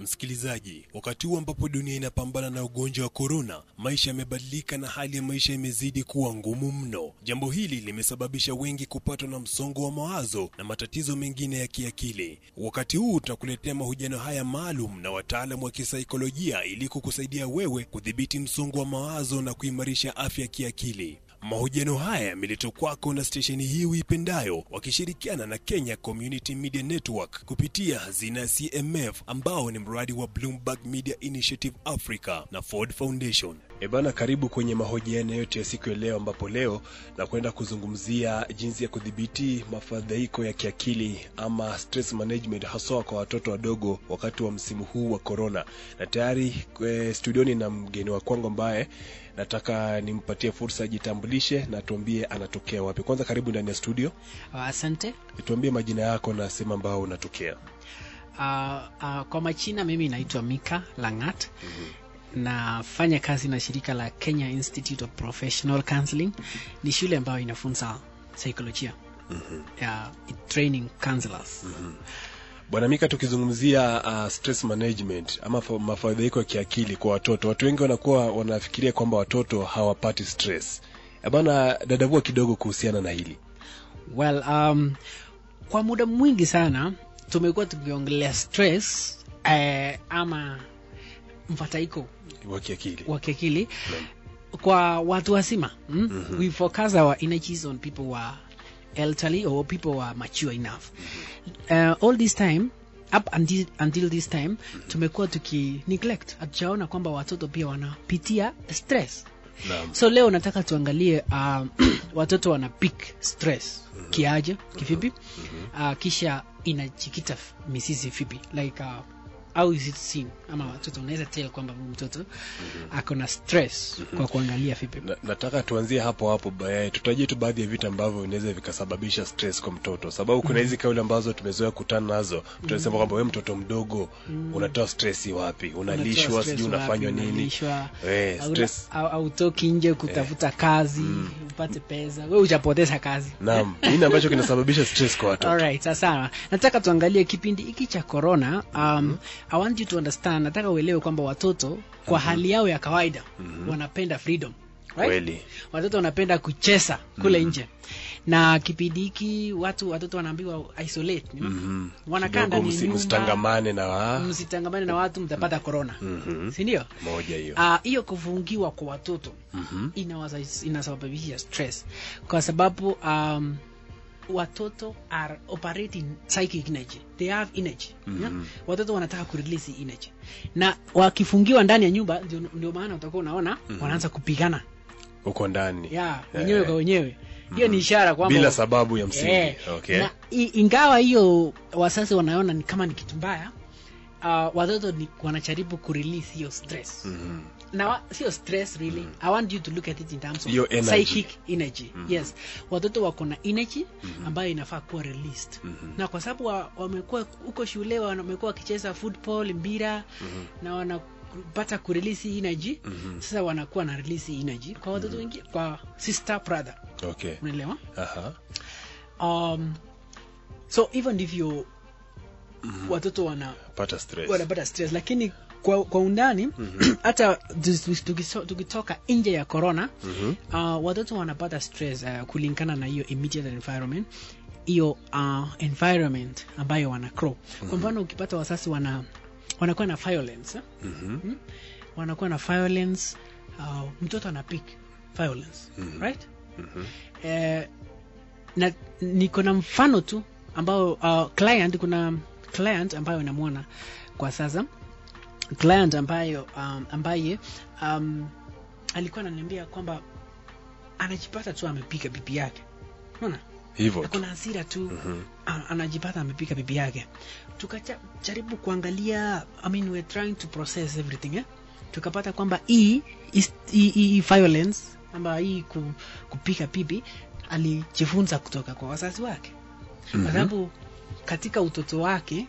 Msikilizaji, wakati huu ambapo dunia inapambana na ugonjwa wa korona, maisha yamebadilika na hali ya maisha imezidi kuwa ngumu mno. Jambo hili limesababisha wengi kupatwa na msongo wa mawazo na matatizo mengine ya kiakili. Wakati huu tutakuletea mahojiano haya maalum na wataalamu wa kisaikolojia ili kukusaidia wewe kudhibiti msongo wa mawazo na kuimarisha afya ya kiakili. Mahojiano haya yameletwa kwako na stesheni hii uipendayo wakishirikiana na Kenya Community Media Network kupitia hazina ya CMF ambao ni mradi wa Bloomberg Media Initiative Africa na Ford Foundation. E bana, karibu kwenye mahojiano yote ya siku ya leo, ambapo leo na kwenda kuzungumzia jinsi ya kudhibiti mafadhaiko ya kiakili ama stress management, haswa kwa watoto wadogo wakati wa msimu huu wa corona. Na tayari e, studioni na mgeni wa kwangu ambaye nataka nimpatie fursa ajitambulishe na tuambie anatokea wapi. Kwanza karibu ndani ya studio, Asante. tuambie majina yako na sehemu ambao unatokea. Uh, uh, kwa majina mimi naitwa Mika Langat. Nafanya kazi na shirika la Kenya Institute of Professional Counseling. Ni shule ambayo inafunza saikolojia ya training counselors. Bwana Mika, tukizungumzia uh, stress management ama fa- mafadhaiko ya kiakili kwa watoto, watu wengi wanakuwa wanafikiria kwamba watoto hawapati stress. Eh Bana, dadavua kidogo kuhusiana na hili. Well, um, kwa muda mwingi sana tumekuwa tukiongelea stress eh, ama mfadhaiko wa kiakili. wa kiakili kwa watu wazima mm? we focus our energies on people who are elderly or people who are mature enough uh, all this time up until, until this time tumekuwa tuki neglect hatujaona kwamba watoto pia wanapitia stress Naam. so leo nataka tuangalie uh, watoto wana pick stress kiaje kivipi uh, kisha inajikita f- mizizi vipi like uh, how is it seen ama watoto unaweza tell kwamba huyu mtoto ako na stress kwa kuangalia vipi Na, nataka tuanzie hapo hapo baadaye. Tutajie tu baadhi ya vitu ambavyo vinaweza vikasababisha stress kwa mtoto, sababu kuna hizi kauli ambazo tumezoea kutana nazo. Tunasema kwamba wewe mtoto mdogo unatoa stress wapi? Unalishwa, Unatoa sijui stress unafanywa wapi, nini? unalishwa, Eh, hauna- stress. au- hautoki nje kutafuta kazi upate pesa we ujapoteza kazi Naam, nini ambacho kinasababisha stress kwa watoto? Alright, sasa nataka tuangalie kipindi hiki cha corona. Um, I want you to understand, nataka uelewe kwamba watoto kwa hali yao ya kawaida wanapenda freedom. Right? Kweli. Watoto wanapenda kucheza kule nje. Na kipindi hiki watu watoto wanaambiwa isolate. you know? Mhm. Wanakaa Kidogo ndani ya msi- nyumba. msitangamane na wa Msitangamane na watu mtapata corona. Mhm. Si ndio? moja hiyo. Ah, hiyo kufungiwa kwa watoto Mhm. inawasa- inasababisha stress kwa sababu um, watoto are operating psychic energy they have energy yeah? watoto wanataka kurelease hii energy na wakifungiwa ndani ya nyumba ndio, ndio maana utakuwa unaona wanaanza kupigana Uko ndani. yeah, Eh. wenyewe kwa wenyewe hiyo ni ishara kwamba Bila sababu ya msingi. Eh, Okay. na i- ingawa hiyo wasasi wanaona ni kama ni kitu mbaya uh, watoto ni wanajaribu kurelease hiyo stress Mhm. na wa- sio stress really i want you to look at it in terms of Hiyo energy. psychic energy yes watoto wako na energy ambayo inafaa kuwa released na kwa sababu wa- wamekuwa huko shule wamekuwa wakicheza football mpira na wanapata kurelease hii energy sasa wanakuwa na release hii energy kwa watoto wengine kwa sister brother Okay. unaelewa Aha. um, so hivyo ndivyo watoto wana Pata stress. wanapata stress lakini kwa, kwa undani hata tukiso- tukiso- tukitoka nje ya corona uh, watoto wanapata stress uh, kulingana na hiyo immediate environment hiyo uh, environment ambayo wana grow kwa mfano ukipata wasasi wana wanakuwa na violence eh? Mhm. wanakuwa na violence uh, mtoto ana pick violence right eh, na niko na mfano tu ambao uh, client kuna client ambayo namwona kwa sasa client ambayo um, ambaye um, alikuwa ananiambia kwamba anajipata tu amepiga bibi yake unaona Hivyo tu. kuna hasira tu a- anajipata amepiga bibi yake tukajaribu kuangalia I mean, we're trying to process everything eh? tukapata kwamba hii is- hii hii violence ama hii ku, kupiga bibi alijifunza kutoka kwa wazazi wake kwa sababu katika utoto wake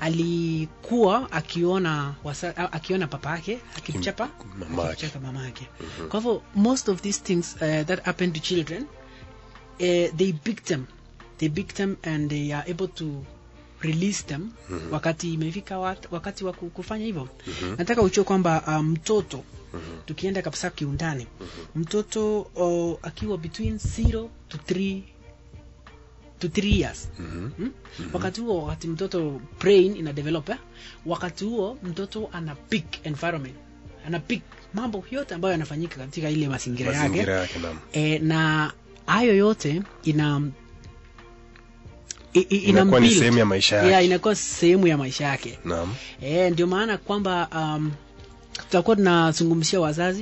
alikuwa akiona wasa, a- akiona papa yake akimchapa Mamake. akimchapa mama yake kwa hivyo most of these things uh, that happen to children uh, they beat them they beat them and they are able to release them wakati imefika wat, wakati wa ku- kufanya hivyo nataka uchue kwamba uh, mtoto tukienda kabisa kiundani mtoto uh, akiwa between 0 to 3 to 3 years hmm? wakati huo wakati mtoto brain ina develop eh? wakati huo mtoto ana peak environment ana peak mambo yote ambayo yanafanyika katika ile mazingira yake mazingira yake naam e, na hayo yote ina i- i- ina inakuwa ni build. sehemu ya maisha yake yeah, inakuwa sehemu ya maisha yake naam e, ndio maana kwamba um, tutakuwa tunazungumzia wazazi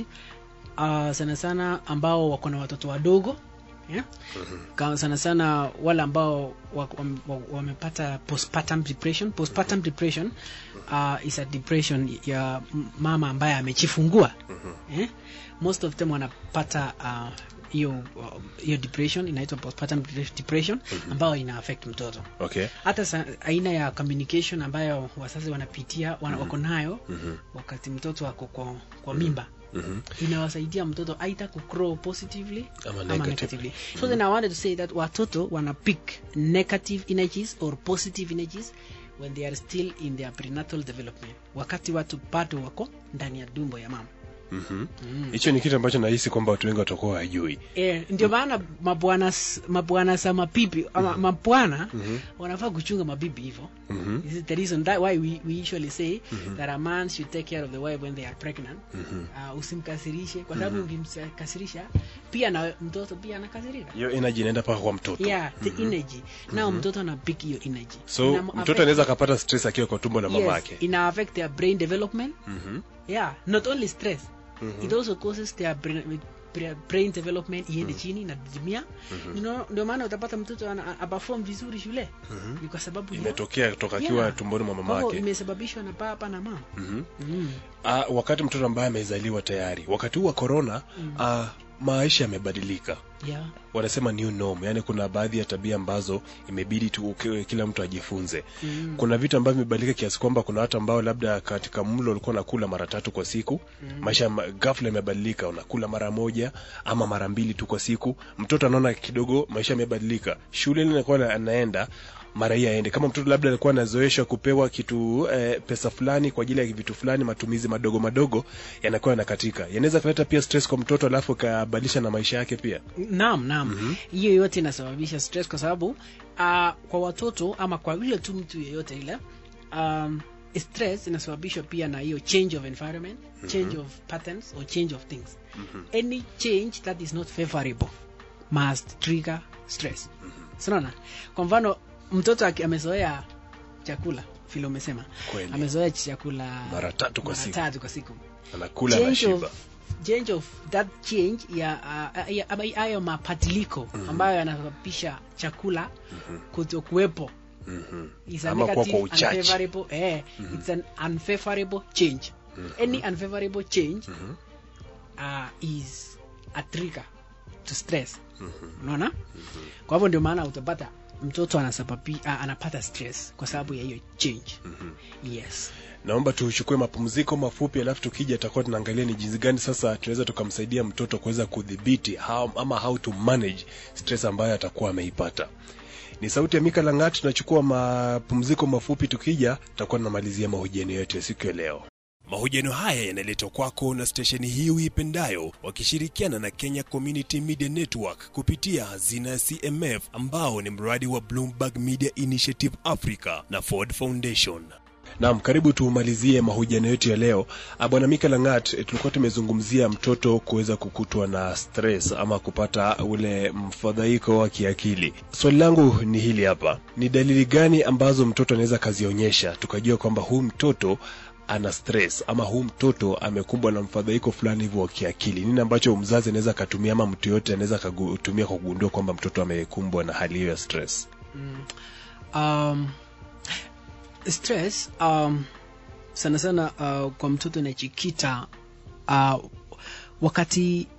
uh, sana sana ambao wako na watoto wadogo yeah? Ka- sana sana wale ambao wa- wam- wa- wamepata postpartum depression postpartum depression uh, is a depression ya m- mama ambaye amechifungua eh? most of them wanapata uh, hiyo uh, hiyo depression inaitwa postpartum depression ambayo ina affect mtoto okay hata sa, aina ya communication ambayo wazazi wanapitia wana, wako nayo wakati mtoto ako kwa, kwa mimba inawasaidia mtoto aidha kugrow positively Ama ama negatively. negatively so then i wanted to say that watoto wana pick negative energies or positive energies when they are still in their prenatal development wakati watu bado wako ndani ya dumbo ya mama Mhm. hicho ni kitu ambacho nahisi kwamba watu wengi watakuwa wajui Eh, ndio maana mabwana s- mabwana sa mabibi ama mabwana wanafaa kuchunga mabibi hivyo this is the reason that why we, we usually say that a man should take care of the wife when they are pregnant uh, usimkasirishe kwa sababu ukimkasirisha pia na mtoto pia anakasirika hiyo energy inaenda mpaka kwa mtoto yeah the energy nao mtoto ana pick hiyo energy so Ina- mtoto affect- anaweza akapata stress akiwa kwa tumbo la mama yes, yake ina affect their brain development Mhm. yeah not only stress it also causes their brain, bra- brain development iende chini na didimia you know, ndio maana utapata mtoto ana- aperform vizuri shule ni kwa sababu ya- imetokea kutoka akiwa Yeah. tumboni mwa mama Kwa hivyo yake imesababishwa na baba na mama Mhm. mm. Ah, wakati mtoto ambaye amezaliwa tayari wakati huu wa corona ah, maisha yamebadilika yeah. wanasema new norm yani kuna baadhi ya tabia ambazo imebidi tu uki- kila mtu ajifunze Mm. kuna vitu ambavyo vimebadilika kiasi kwamba kuna watu ambao labda katika mlo ulikuwa unakula mara tatu kwa siku maisha ma- ghafla imebadilika unakula mara moja ama mara mbili tu kwa siku mtoto anaona kidogo maisha yamebadilika shule ile inakuwa anaenda mara hii aende kama mtoto labda alikuwa anazoeshwa kupewa kitu eh, pesa fulani kwa ajili ya vitu fulani matumizi madogo madogo yanakuwa yanakatika yanaweza kuleta pia stress kwa mtoto alafu ikabadilisha na maisha yake pia naam naam hiyo yote inasababisha stress kwa sababu uh, kwa watoto ama kwa yule tu mtu yeyote ile um, stress inasababishwa pia na hiyo change of environment change of patterns or change of things any change that is not favorable must trigger stress sinaona kwa mfano mtoto aki- amezoea chakula vile umesema Kweli. amezoea chakula Mara tatu kwa mara siku. tatu kwa siku anakula na change shiba of, change of that change ya uh, ya- ama hayo mabadiliko ambayo yanasababisha chakula kuto kuwepo Mhm. is a Ama kuwa negative, kwa uchache. unfavorable, eh, it's an unfavorable change any unfavorable change uh, is a trigger to stress unaona kwa hivyo ndio maana utapata mtoto anasababi, uh, anapata stress kwa sababu ya hiyo change yes naomba tuchukue mapumziko mafupi alafu tukija tutakuwa tunaangalia ni jinsi gani sasa tunaweza tukamsaidia mtoto kuweza kudhibiti how, ama how to manage stress ambayo atakuwa ameipata ni sauti ya mika langat tunachukua mapumziko mafupi tukija tutakuwa tunamalizia mahojiano yetu ya siku ya leo Mahojiano haya yanaletwa kwako na stesheni hii uipendayo wakishirikiana na Kenya Community Media Network kupitia hazina ya CMF ambao ni mradi wa Bloomberg Media Initiative Africa na Ford Foundation. Naam, karibu tumalizie mahojiano yetu ya leo. Ah, Bwana Mika Langat, eh, tulikuwa tumezungumzia mtoto kuweza kukutwa na stress ama kupata ule mfadhaiko wa kiakili. Swali langu ni hili hapa, ni dalili gani ambazo mtoto anaweza kazionyesha tukajua kwamba huu mtoto ana stress ama huu mtoto amekumbwa na mfadhaiko fulani hivyo wa kiakili? Nini ambacho mzazi anaweza akatumia ama mtu yoyote anaweza kutumia kwa kugundua kwamba mtoto amekumbwa na hali hiyo ya stress? um, stress um, sana sana uh, kwa mtoto inachikita uh, wakati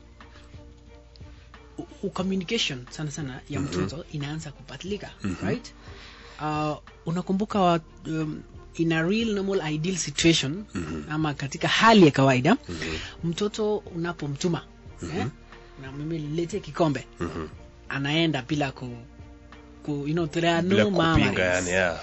u- u- communication sana sana ya mtoto inaanza kubadilika right uh, unakumbuka wa, um, in a real normal ideal situation ama katika hali ya kawaida mtoto unapomtuma eh, na mimi lete kikombe anaenda bila ku, ku you know, there are Bila no kupinga murmurings. yani, yeah.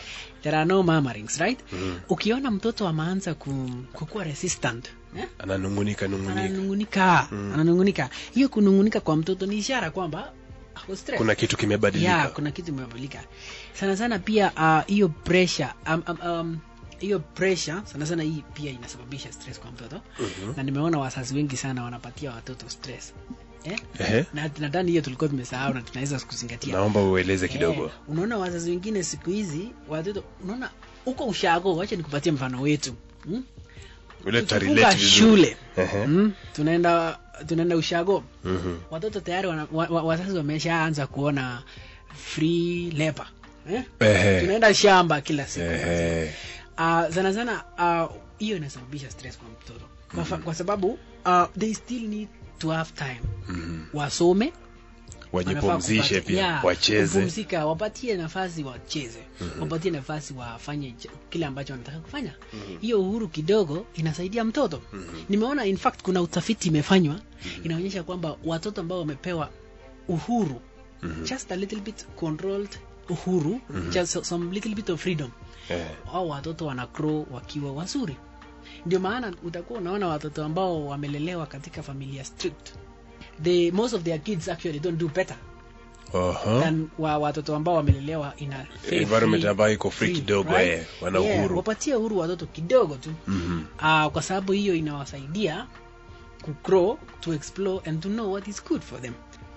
there are no murmurings right ukiona mtoto ameanza ku, kukuwa resistant eh? ananungunika nungunika ananungunika ananungunika hiyo kunungunika kwa mtoto ni ishara kwamba ako stress kuna kitu kimebadilika ya kuna kitu imebadilika sana sana pia ah, hiyo pressure um, um, um, hiyo pressure sana sana hii pia inasababisha stress kwa mtoto na nimeona wazazi wengi sana wanapatia watoto stress eh? Ehe. na nadhani hiyo tulikuwa tumesahau na tunaweza kuzingatia naomba ueleze kidogo Eh, unaona wazazi wengine siku hizi watoto unaona huko ushago wacha nikupatie mfano wetu hmm? ule Tukifunga tutarelate vizuri. shule Ehe. hmm? tunaenda tunaenda ushago Mhm. watoto tayari wana, wa, wa, wazazi wameshaanza kuona free labor eh? Ehe. tunaenda shamba kila siku Ehe. uh, sana sana ah, hiyo inasababisha stress kwa mtoto kwa, fa- kwa sababu uh, they still need to have time Mhm. wasome wajipumzishe wanafaa pia kupata- yeah, wacheze kupumzika wapatie nafasi wacheze wapatie nafasi wafanye ch- kile ambacho wanataka kufanya hiyo uhuru kidogo inasaidia mtoto nimeona in fact kuna utafiti imefanywa inaonyesha kwamba watoto ambao wamepewa uhuru just a little bit controlled uhuru just some little bit of freedom Eh. au watoto wana grow wakiwa wazuri ndio maana utakuwa unaona watoto ambao wamelelewa katika familia strict they most of their kids actually don't do better Aha. than wa watoto ambao wamelelewa in a fair, Environment free- ambayo iko free kidogo, eh, wana Yeah, uhuru. wapatie uhuru watoto kidogo tu Mhm. uh, kwa sababu hiyo inawasaidia ku grow to explore and to know what is good for them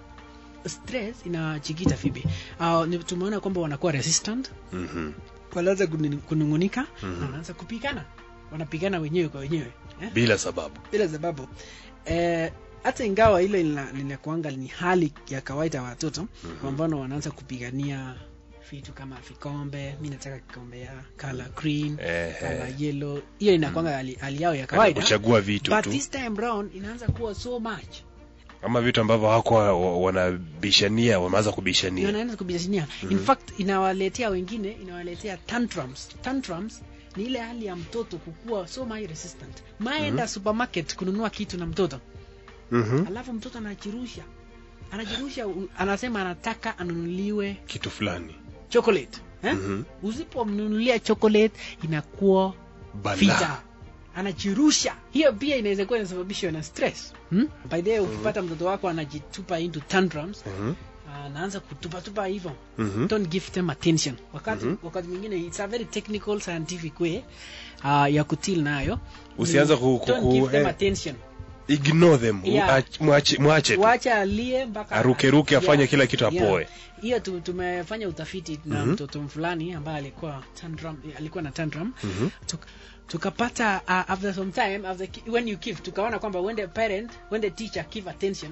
stress inachikita fibi uh, ni- tumeona kwamba wanakuwa resistant Mhm. wanaanza kuni- kunungunika na wanaanza kupigana wanapigana wenyewe kwa wenyewe eh? bila sababu bila sababu eh, hata ingawa ile lina- linakuanga ni hali ya kawaida ya watoto kwa mfano wanaanza kupigania vitu kama vikombe mi nataka kikombe ya color green Ehe. color yellow hiyo inakuanga hali, hali yao ya kawaida kuchagua vitu but tu this time round inaanza kuwa so much ama vitu ambavyo hawakuwa wa- wanabishania wameanza kubishania wanaanza kubishania in fact inawaletea wengine inawaletea tantrums tantrums ni ile hali ya mtoto kukuwa so much resistant maenda supermarket kununua kitu na mtoto Mhm. alafu mtoto anajirusha anajirusha u- anasema anataka anunuliwe kitu fulani chocolate eh? Mhm. usipomnunulia chocolate inakuwa Balaa. vita anajirusha hiyo pia inaweza kuwa inasababishwa na stress hmm? by the way ukipata mtoto wako anajitupa into tantrums Mhm. anaanza kutupatupa hivyo Mhm. don't give them attention wakati wakati mwingine it's a very technical scientific way uh, ya kutil nayo Usianze Ni ku- ku- don't ku- give them eh. attention ignore them Yeah. Uach- mwache mwache tu. wacha alie mpaka Arukeruke, afanye kila kitu yeah. apoe. hiyo tu, tumefanya utafiti na mtoto fulani ambaye alikuwa tantrum, alikuwa na tantrum Tuk, tukapata uh, after some time after, ki- when you give tukaona kwamba when the parent when the teacher give attention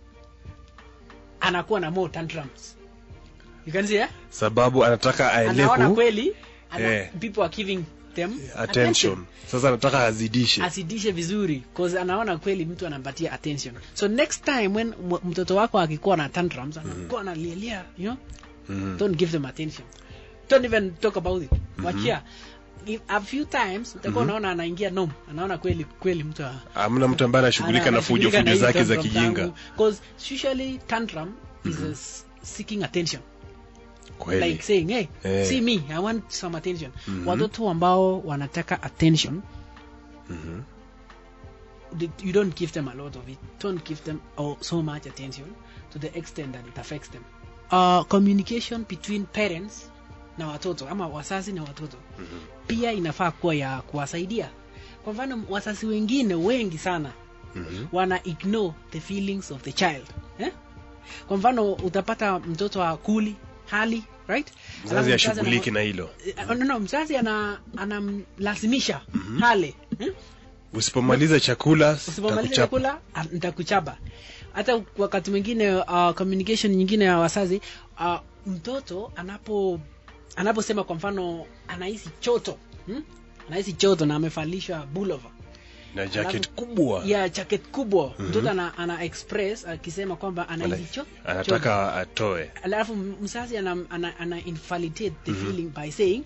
anakuwa na more tantrums you can see eh? sababu anataka anaona aeleku kweli ana, Eh. people are giving them attention sasa anataka azidishe asidishe vizuri cause anaona kweli mtu anampatia attention so next time when m- mtoto wako akikuwa na tantrums anakuwa analialia you know Mhm. don't give them attention don't even talk about it wachia If a few times utakuwa unaona anaingia nom anaona kweli kweli mtu a- hamna mtu ambaye anashughulika ana- na fujo anashughulika na fujo hii zake za tantrum kijinga zangu. 'Cause usually tantrum is a s- seeking attention kweli like saying hey Eh. see me i want some attention watoto ambao wanataka attention Mhm. they- you don't give them a lot of it don't give them oh, so much attention to the extent that it affects them uh, communication between parents na watoto ama wazazi na watoto pia inafaa kuwa ya kuwasaidia kwa mfano wazazi wengine wengi sana Mhm. wana ignore the feelings of the child eh? kwa mfano utapata mtoto akuli hali right Alafu mzazi mzazi ashughuliki anamwa- na hilo Eh, no, no, mzazi ana anamlazimisha hale eh? usipomaliza chakula usipomaliza takuchapa. chakula ah, nitakuchapa hata wakati mwingine uh, communication nyingine ya wazazi uh, mtoto anapo anaposema kwa mfano anahisi choto hmm? anahisi choto na amevalishwa bulova na jacket Alafu- kubwa ya jacket kubwa mtoto ana, ana express akisema kwamba anahisi cho, choto anataka atoe alafu mzazi ana, ana, ana invalidate the feeling by saying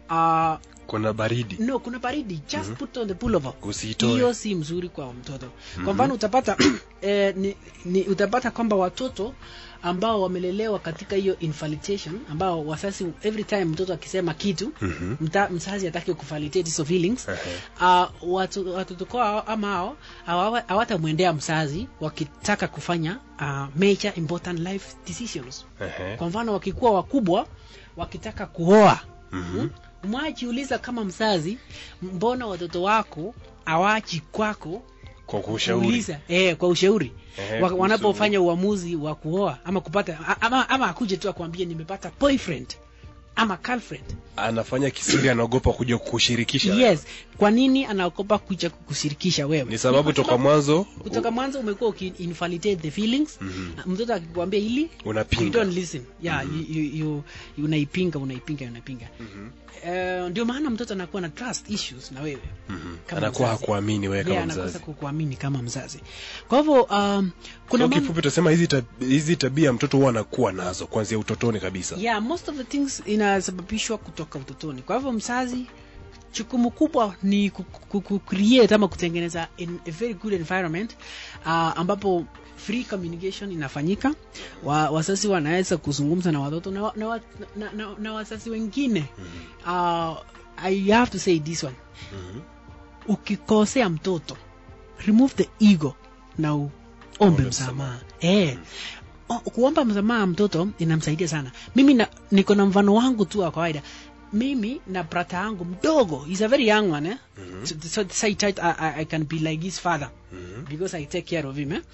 uh, kuna baridi no kuna baridi just put on the pullover Usitoe. hiyo si mzuri kwa mtoto kwa mfano utapata eh, ni, ni, utapata kwamba watoto ambao wamelelewa katika hiyo infalitation ambao wasasi every time mtoto akisema kitu mta, mzazi hataki kufalitate hizo feelings uh, watu, watoto kwao ama hao hawa- hawatamwendea mzazi wakitaka kufanya uh, major important life decisions Ehe. kwa mfano wakikuwa wakubwa wakitaka kuoa mm-hmm. mwajiuliza kama mzazi mbona watoto wako awaji kwako kwa kushauri kuuliza eh, kwa ushauri Ehe, Wa- kuhusu- wanapofanya uamuzi wa kuoa ama kupata a- ama, ama akuje tu akwambie nimepata boyfriend ama girlfriend anafanya kisiri anaogopa kuja kukushirikisha yes kwa nini anaogopa kuja kukushirikisha wewe ni sababu Kwa toka mwanzo kutoka mwanzo umekuwa ukiinvalidate the feelings mm-hmm. mtoto akikwambia hili Unapinga. you don't listen yeah mm-hmm. you, you, you, unaipinga unaipinga unaipinga mm-hmm. uh, ndio maana mtoto anakuwa na trust issues na wewe mm-hmm. anakuwa hakuamini wewe kama yeah, anakosa mzazi kukuamini kama mzazi kwa hivyo um, kuna kwa mam- kifupi tutasema hizi tab- hizi tabia mtoto huwa anakuwa nazo kuanzia utotoni kabisa yeah most of the things inasababishwa kutoka utotoni kwa hivyo mzazi jukumu kubwa ni ku- ku- ku- create ama kutengeneza in a very good environment uh, ambapo free communication inafanyika wa, wazazi wanaweza kuzungumza na watoto na, wa- na, wa- na, na, na wazazi wengine uh, i have to say this one ukikosea mtoto remove the ego na uombe msamaha eh O- kuomba msamaha mtoto inamsaidia sana mimi na, niko na mfano wangu tu wa kawaida mimi na brata yangu mdogo he's a very young one eh? so, so, so I, tried- I, I, I can be like his father because I take care of him eh?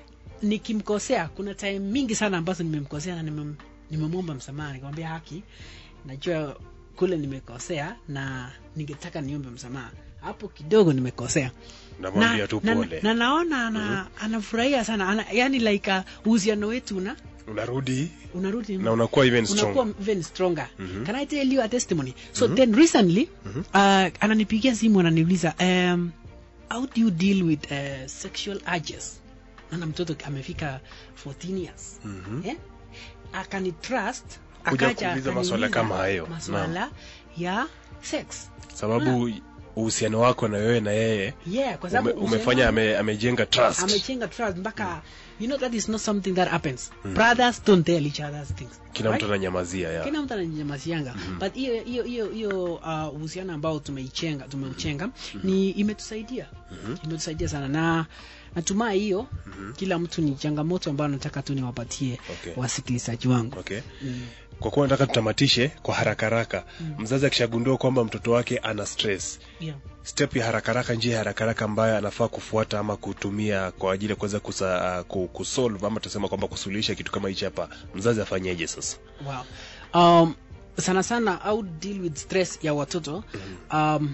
nikimkosea kuna time mingi sana ambazo nimemkosea na nimem- nimemwomba msamaha nikamwambia haki najua kule nimekosea na ningetaka niombe msamaha hapo kidogo nimekosea namwambia tu na, pole na naona ana, anafurahia sana ana, yani like uh, uhusiano wetu una unarudi unarudi na unakuwa even unakuwa stronger even stronger can i tell you a testimony so then recently uh, ananipigia simu ananiuliza um, how do you deal with uh, sexual urges ana mtoto amefika 14 years eh? akanitrust Kuja akaja kuuliza maswala akaniuliza kama hayo. maswala ya sex sababu uhusiano wako na wewe na yeye yeah kwa ume, sababu umefanya uhusiano- ame, amejenga trust amechenga trust mpaka you know that is not something that happens brothers don't tell each other's things kila right? mtu ananyamazia ya kila mtu ananyamazianga but hiyo hiyo hiyo hiyo uh, uhusiano ambao tumeichenga tumeuchenga ni imetusaidia imetusaidia sana na natumai hiyo kila mtu ni changamoto ambayo nataka tu niwapatie Okay. wasikilizaji wangu okay mm. kwa kuwa nataka tutamatishe kwa haraka haraka mzazi akishagundua kwamba mtoto wake ana stress yeah. step ya haraka haraka njia ya haraka haraka ambayo anafaa kufuata ama kutumia kwa ajili ya kuweza kusa- uh, ku- kusolve ama tusema kwamba kusuluhisha kitu kama hichi hapa mzazi afanyeje sasa wow. um, sana sana how deal with stress ya watoto um,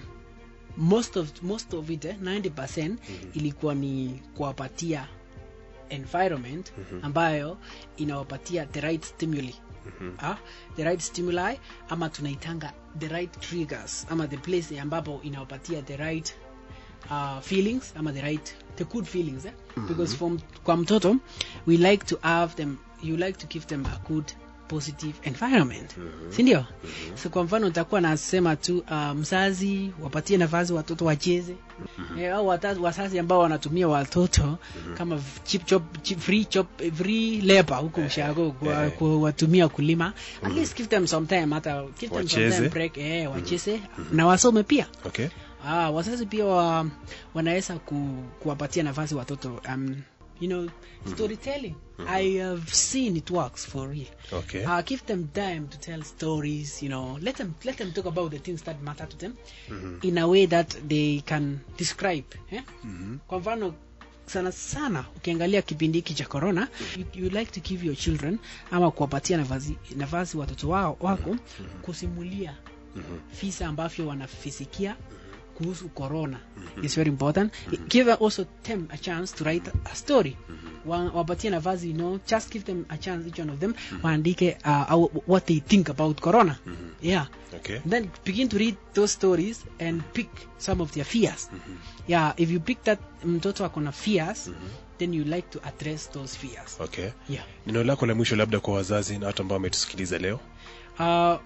most of most of it eh, 90% ilikuwa ni kuwapatia environment ambayo inawapatia the right stimuli ah, the right stimuli ama tunaitanga the right triggers ama the place ambapo inawapatia the right uh, feelings ama the right the good feelings eh? because from kwa mtoto we like to have them you like to give them a good positive environment sindio so kwa mfano utakuwa nasema tu uh, mzazi wapatie nafasi watoto wacheze eh, au wata- wazazi ambao wanatumia watoto kama chip chop, chip, free chop, eh, free labor huko ushago kwa- eh. kuwatumia kulima at least give them some time hata give them some Wacheze. time break eh, wacheze na wasome pia okay Ah, wazazi pia wa, wanaweza ku, kuwapatia nafasi watoto um, you know storytelling i have seen it works for real okay uh, give them time to tell stories you know let them let them talk about the things that matter to them in a way that they can describe eh? kwa mfano sana sana ukiangalia kipindi hiki cha corona you, you like to give your children ama kuwapatia nafasi, nafasi watoto wao wako kusimulia visa ambavyo wanafisikia kuhusu corona is very important give also them a chance to write a story Wa- wapatie nafasi you know just give them a chance each one of them waandike uh, au- what they think about corona yeah okay then begin to read those stories and pick some of their fears yeah if you pick that mtoto ako na fears then you like to address those fears okay yeah neno lako la mwisho labda kwa wazazi na watu ambao wametusikiliza leo uh,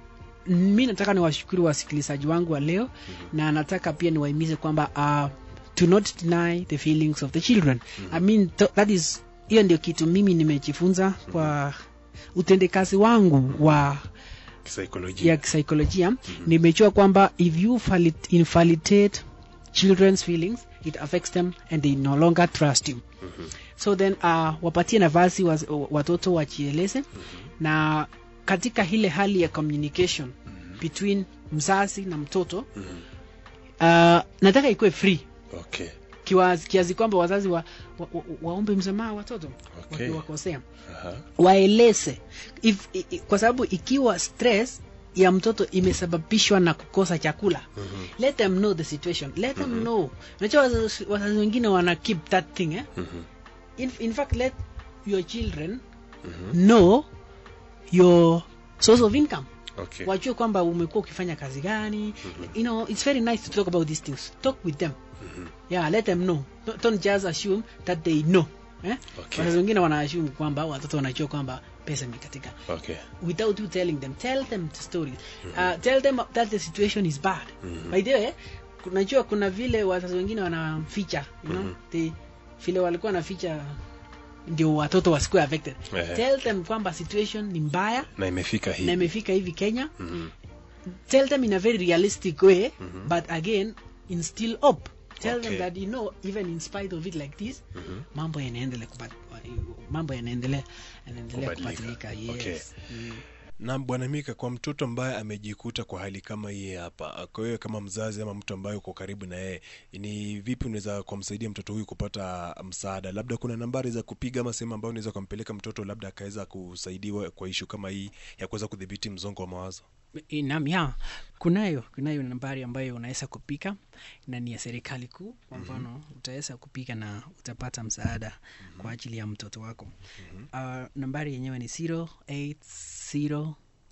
mi nataka niwashukuru wasikilizaji wangu wa leo na nataka pia niwahimize kwamba uh, to not deny the feelings of the children i mean th that is hiyo ndio kitu mimi nimejifunza kwa utendekazi wangu wa Kisaikolojia. ya kisaikolojia nimejua kwamba if you falit- invalidate children's feelings it affects them and they no longer trust you so then uh, wapatie nafasi wa, watoto wajieleze na katika ile hali ya communication between mzazi na mtoto uh, nataka ikuwe free Okay. kiwazi- kiasi kwamba wazazi wa, wa, wa, waombe msamaha watoto Okay. wakiwakosea Aha. waeleze if, i, i, kwa sababu ikiwa stress ya mtoto imesababishwa na kukosa chakula mm-hmm. let them know the situation let them mm-hmm. know unajua wazazi wazazi wengine wana keep that thing eh? Mhm. in, in fact let your children mm-hmm. know your source of income Okay. wajue kwamba umekuwa ukifanya kazi gani mm-hmm. you know it's very nice to talk about these things talk with them mm-hmm. yeah let them know don't, don't just assume that they know eh? Okay. wazazi wengine wana assume kwamba watoto wanajua kwamba pesa imekatika Okay. without you telling them tell them the stories uh, tell them that the situation is bad by the way kunajua kuna vile wazazi wengine wanaficha you know they, vile walikuwa wanaficha ndio watoto wasikuwe affected Ehe. tell them kwamba situation ni mbaya Na imefika na hii. imefika hivi kenya tell them in a very realistic way but again instill hope tell Okay. them that you know even in spite of it like this mambo yanaendelea kupat- mambo yanaendelea yanaendelea Kubadilika. kubadilika yes Okay. mm. na bwana Mika, kwa mtoto ambaye amejikuta kwa hali kama hii hapa, kwa hiyo kama mzazi ama mtu ambaye uko karibu na yeye, ni vipi unaweza kumsaidia mtoto huyu kupata msaada? Labda kuna nambari za kupiga ama sehemu ambayo unaweza kumpeleka mtoto, labda akaweza kusaidiwa kwa ishu kama hii ya kuweza kudhibiti msongo wa mawazo. Naam, ya kunayo kunayo nambari ambayo unaweza kupika na ni ya serikali kuu. Kwa mfano utaweza kupika na utapata msaada kwa ajili ya mtoto wako. Uh, nambari yenyewe ni 0800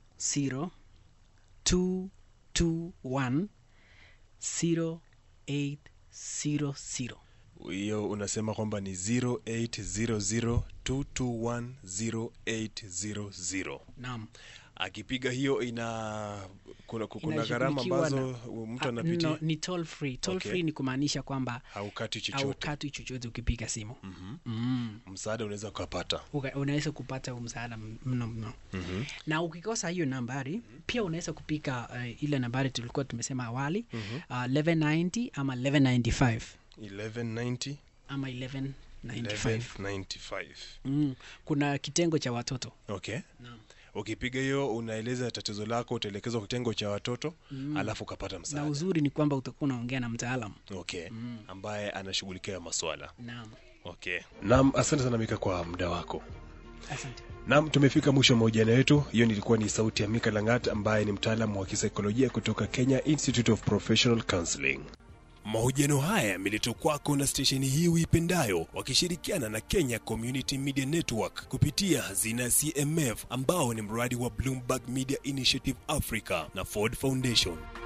221 0800. Hiyo unasema kwamba ni 0800221080. Naam. Akipiga hiyo ina kuna, kuna gharama Inashughulikiwa ambazo na- mtu Ah, anapitia no, ni toll free. Toll Okay. free ni kumaanisha kwamba haukati chochote. haukatwi chochote ukipiga simu. Mm. Msaada unaweza ukapata. Uka- unaweza kupata huu msaada m- mno mno na ukikosa hiyo nambari pia unaweza kupika uh, ile nambari tulikuwa tumesema awali uh, 1190 ama 1195 1190 ama 1195 1195. mm. kuna kitengo cha watoto Okay. Naam. Ukipiga hiyo unaeleza tatizo lako, utaelekezwa kitengo cha watoto alafu ukapata na msaada. uzuri ni kwamba utakuwa unaongea na mtaalam Okay. Ambaye anashughulikia maswala. naam Okay. Naam, asante sana Mika kwa muda wako. asante Naam, tumefika mwisho wa mahojiano yetu. Hiyo nilikuwa ni sauti ya Mika Langat ambaye ni mtaalamu wa kisaikolojia kutoka Kenya Institute of Professional Counseling. Mahojiano haya yameletwa kwako na stesheni hii uipendayo wakishirikiana na Kenya Community Media Network kupitia hazina ya CMF ambao ni mradi wa Bloomberg Media Initiative Africa na Ford Foundation.